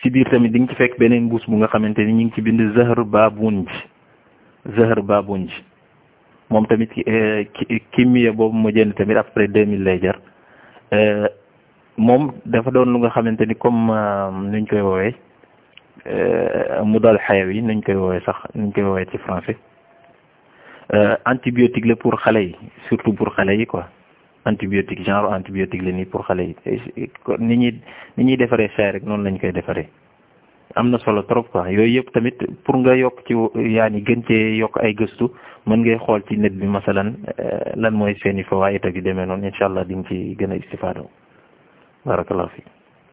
si biir tamit di nga ci fekk beneen mbuus bu nga xamante ni ñu ngi ci bind zahar babunj zahar babunj moom tamit kimmiya boobu ma jënd tamit après deux mille lay jar moom dafa doon lu nga xamante ni comme nuñ koy woowee mu dal xayaw yi nuñ koy woowee sax nuñ koy woowee ci français antibiotique la pour xale yi surtout pour xale yi quoi antibiotique genre antibiotique la nii pour xale yi ni ñuy ni ñuy defaree chaay rek noonu lañ koy defaree am na solo trop quoi yooyu yëpp tamit pour nga yokk ci yaa ni gën cee yokk ay gëstu mën ngay xool ci net bi masalan lan mooy seeni fawaayit ak yu demee noonu incha allah di nga ci gën a istifaado barakallahu fi